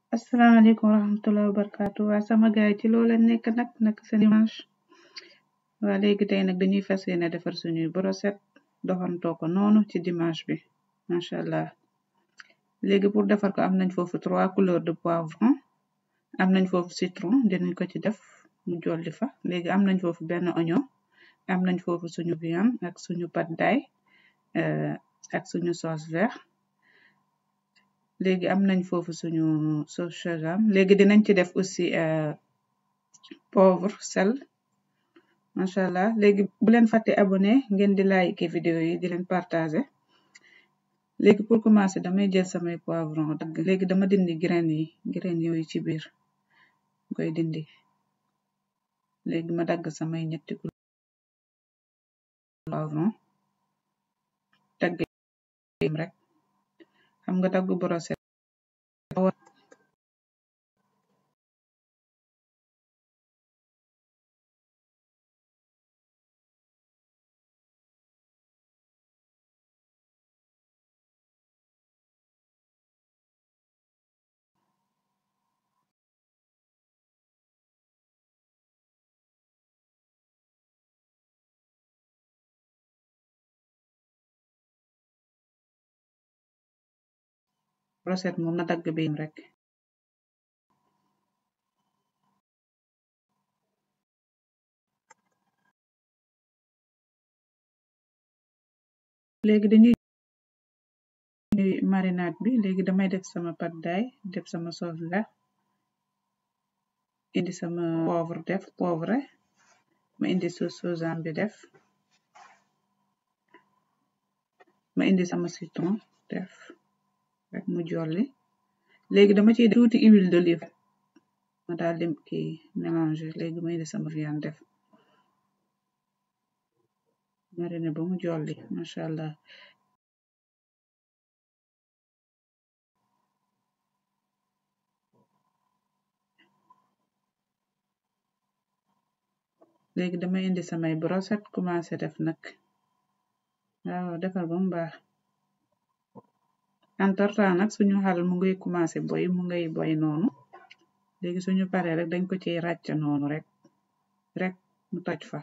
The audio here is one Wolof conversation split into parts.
asalaamaaleykum wa rahmatulah wa barakaatu waa sama gaay ci loo leen nekk nag nag seen dimanche waa léegi tey nag dañuy fas yéene defar suñuy brochette doxantoo ko noonu ci dimanche bi macha allah léegi pour defar ko am nañ foofu trois couleurs de poivron am nañ foofu citron dinañ ko ci def mu jolli fa léegi am nañ foofu benn oignon am nañ foofu suñu viande ak suñu pad thai ak suñu sauce vert léegi am nañ foofu suñu sauce sésame léegi dinañ ci def aussi poivre sel macha allah léegi bu leen fàtte abonné ngeen di like vidéo yi di leen partager léegi pour commencer damay jël samay poivron dagg léegi dama dindi graine yi graine yooyu ci biir koy dindi léegi ma dagg samay ñetti poivron dagg rek xam nga dagg brochette brochette moom na dagg bi rek léegi dañuy marinade bi léegi damay def sama pad thai def sama sauce vert indi sama poivre def poivre ma indi sauce sésame bi def ma indi sama citron def rek mu jolli léegi dama ciy tuuti huile d'olive ma daal di kii mélanger léegi ma indi sama viande def mariner ba mu jolli macha allah léegi dama indi samay brochette commencé def nag waaw defar ba mu baax entretemps nag suñu xal mu ngay commencé boy mu ngay boy noonu léegi suñu pare rek dañ ko ciy ràcc noonu rek rek mu toj fa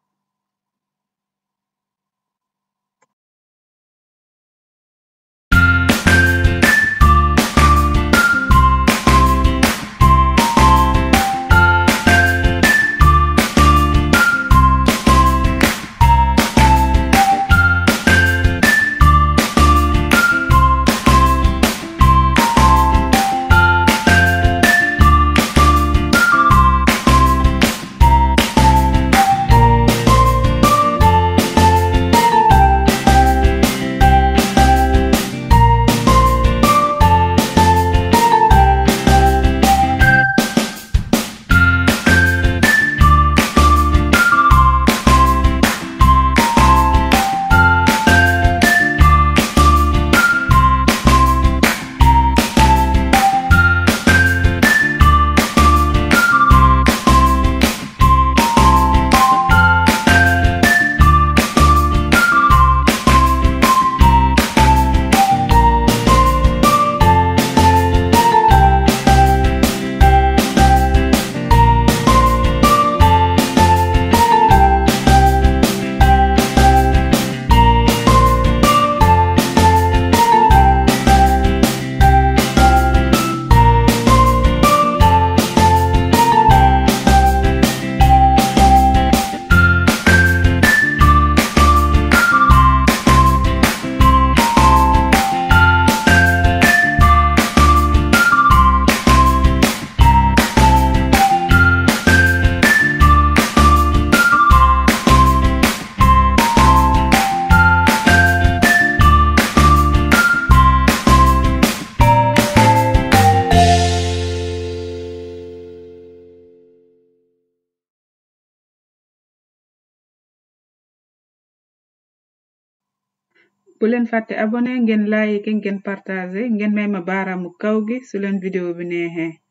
bu leen fàtte abonné ngeen like ngeen partager ngeen may ma baaraamu kaw gi su leen vidéo bi neexee